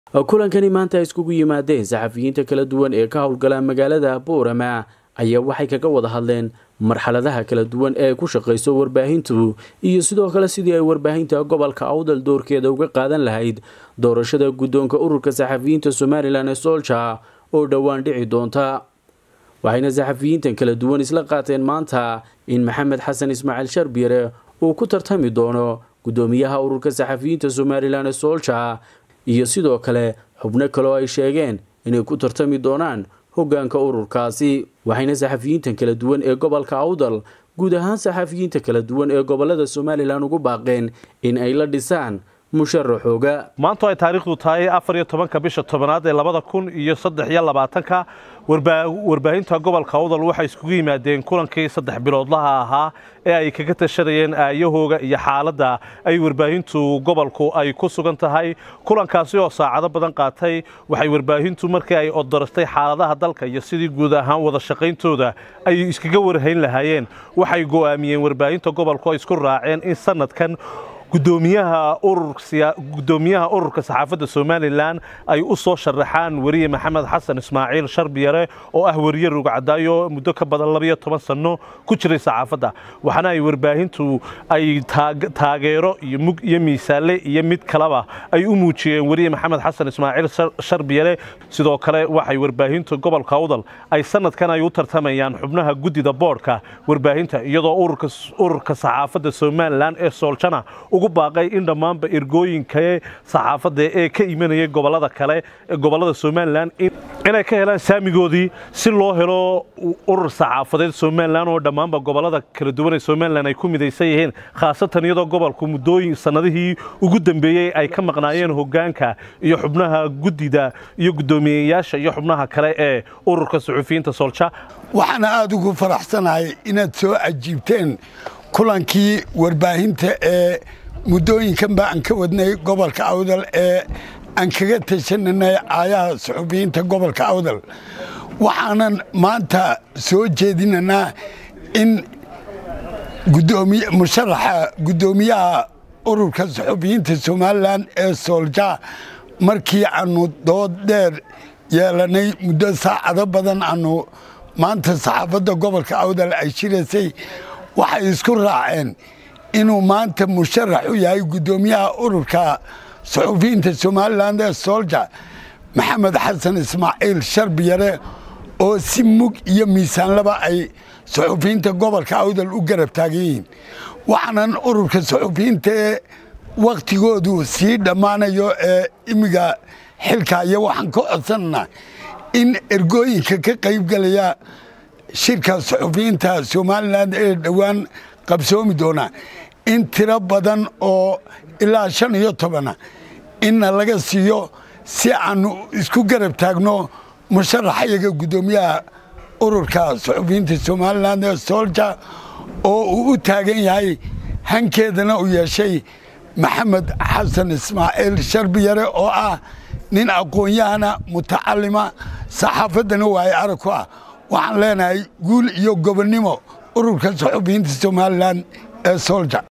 kulankani maanta ay iskugu yimaadeen saxafiyiinta kala duwan ee ka howlgala magaalada boorama ayaa waxay kaga wada hadleen marxaladaha kala duwan ee ku shaqayso warbaahintu iyo sidoo kale sidii ay warbaahinta gobolka awdal doorkeeda uga qaadan lahayd doorashada guddoonka ururka saxafiyiinta somalilan ee soolja oo dhowaan dhici doonta waxayna saxafiyiintan kala duwan isla qaateen maanta in maxamed xasan ismaaciil sharbiyare uu ku tartami doono guddoomiyaha ururka saxafiyiinta somalilan ee soolja iyo sidoo kale xubno kaleo ay sheegeen inay ku tartami doonaan hoggaanka ururkaasi waxayna saxafiyiintan kala duwan ee gobolka awdal guud ahaan saxafiyiinta kala duwan ee gobolada somalilan ugu baaqeen in ay la dhisaan musharaxooga maantu ay taariikhdu tahay afar iyo tobanka bisha tobanaad ee labada kun iyo saddex iyo labaatanka warbaahinta gobolka awdal waxay iskugu yimaadeen kulankii saddex biloodlaha ahaa ee ay kaga tashanayeen aayahooga iyo xaaladda ay warbaahintu gobolku ay ku sugan tahay kulankaasi oo saacado badan qaatay waxay warbaahintu markii ay odoratay xaaladaha dalka iyo sidii guud ahaan wada shaqayntooda ay iskaga warhayn lahaayeen waxay go'aamiyeen warbaahinta gobolku ay isku raaceen in sanadkan gudoomiyaha ururka saxaafadda somalilan ay u soo sharaxaan weriye maxamed xasan ismaaciil sharbiyare oo ah weriye rugcadaayo muddo ka badan labayo toban sanno ku jiray saxaafadda waxaana ay warbaahintu ay taageero iyo mug iyo miisaale iyo mid kaleba ay u muujiyeen weriye maxamed xasan ismaaciil sharbiyare sidoo kale waxay warbaahinta gobolka awdal ay sanadkan ay u tartamayaan xubnaha guddida boodhka warbaahinta iyadoo ururka saxaafadda somalilan ee sooljana ugu baaqay in dhammaanba ergooyinka saxaafadda ee ka imanayay gobolada kale gobolada somalilan inay ka helaan saamigoodii si loo helo urur saxaafadeed somalilan oo dhammaanba gobolada kala duwan ee somalilan ay ku midaysan yihiin khaasatan iyadoo gobolku muddooyin sannadihii ugu dambeeyey ay ka maqnaayeen hoggaanka iyo xubnaha guddida iyo guddoomiyeyaasha iyo xubnaha kale ee ururka suxufiyiinta soolja waxaana aada ugu faraxsanahay inaad soo cajiibteen kulankii warbaahinta ee muddooyinkanba aan ka wadnay gobolka awdal ee aan kaga tashananay aayaha suxufiyiinta gobolka awdal waxaanan maanta soo jeedinanaa in musharaxa guddoomiyaha ururka suxufiyiinta somalilan ee soolja markii aanu dood dheer yeelanay muddo saacado badan aanu maanta saxaafadda gobolka awdal ay shiraysay waxay isku raaceen inuu maanta musharax u yahay guddoomiyaha ururka suxufiyiinta somalilan ee soolja maxamed xasan ismaaciil sharbiyare oo si mug iyo miisaanlaba ay suxufiyiinta gobolka awdal u garab taagan yihiin waxaanan ururka suxufiyiinta ee wakhtigoodu sii dhammaanayo ee imiga xilkaya waxaan ka codsananaa in ergooyinka ka qaybgelaya shirka suxufiyiinta somalilan ee dhowaan qabsoomi doonaa in tiro badan oo ilaa shan iyo tobana inna laga siiyo si aanu isku garab taagno musharaxayaga guddoomiyaha ururka suxufiyiinta somalilan ee soolja oo uu u taagan yahay hankeedana uu yeeshay maxamed xasan ismaaciil sharbiyare oo ah nin aqoon-yahana mutacalima saxaafaddana waaye arag ku ah waxaan leenahay guul iyo gobonnimo ururka suxufiyiinta somalilan ee soolja